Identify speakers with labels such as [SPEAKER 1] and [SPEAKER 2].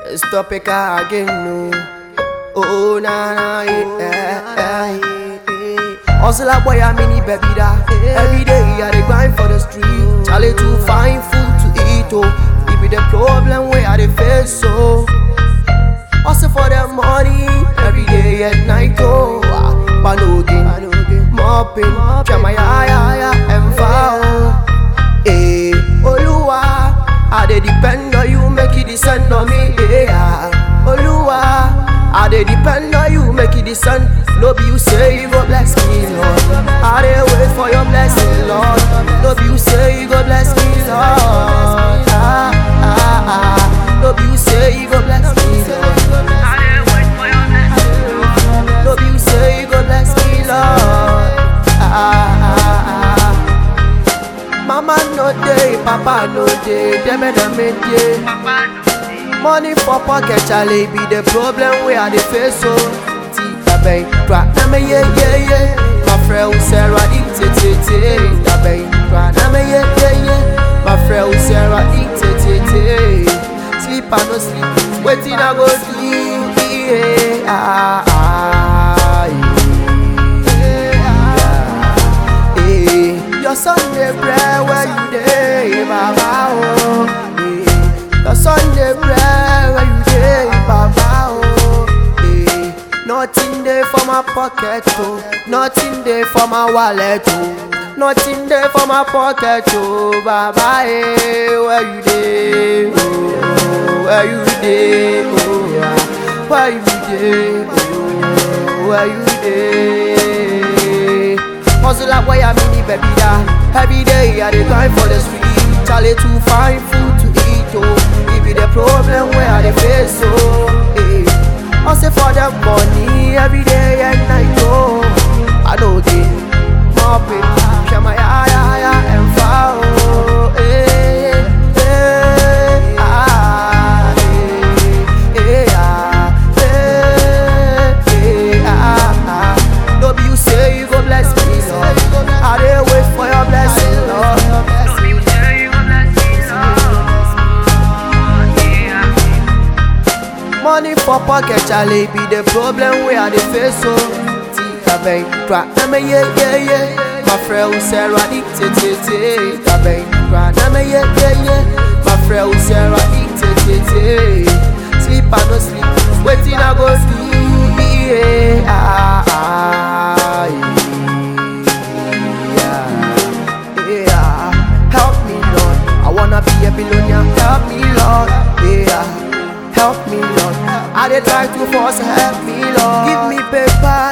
[SPEAKER 1] Stop it again, no. Oh, na na, yeah, yeah, yeah. Hustle a boy, a mini baby da. Every day I dey grind for the street. Charlie to find food to eat, oh. It be the problem where I dey face, so. Hustle for the money every day at night, oh. Ah, Panogin, mopping, Jamaya, ya, ya, and foul. Eh, Oluwa, I dey depend on you, make it descend on me. Yeah, Oluwa, I dey depend on you, make it descend. No be you say you go bless me, Lord. I dey wait for your blessing, Lord. No be you say you go bless me, Lord. Ah, ah, ah. No be you say you go bless me, Lord. No be you say you go bless me, Lord. Ah, ah, ah. Mama no day, Papa no day, dem and dem day. Money for pocket, Charlie be the problem we are the face so. Tita bay, try na me yeah yeah yeah. My friend Sarah eat it it it. Tita bay, try na me yeah yeah yeah. My friend Sarah eat it it it. Sleep I no sleep, waiting I go sleep. Yeah, ah, ah, yeah. Eh, Your Sunday prayer where you dey, Baba oh. Eh, Your Sunday prayer where you dey, Baba oh. Eh, Nothing there for my pocket oh, nothing there for my wallet oh, nothing there for my pocket oh, Baba eh, where you dey oh, where you dey oh, ah, where you dey oh, where you dey. Hustle like why I'm in baby da. Every day I dey grind for the street. Charlie to find food to eat oh. It be the problem where I dey face oh. Eh. Hustle for the money every day and night oh. I know they mopping, share my ya ya ya and foul. Eh, eh, ah, eh, eh, ah, eh, eh, ah, ah. No be you say you go bless me, Lord. I dey wait for your blessing, Lord. Money for pocket, Charlie be the problem we are the face so. Tika bay, try na me yeah yeah yeah. My friend Sarah eat it it it. Tika bay, try na me yeah yeah yeah. My friend Sarah eat it it it. Sleep I no sleep, waiting I go sleep. Yeah, ah, ah, yeah, yeah. Help me, Lord. I wanna be a billionaire. Help me, Lord. Yeah. Help me, Lord. I dey try to force help me, Lord. Give me paper,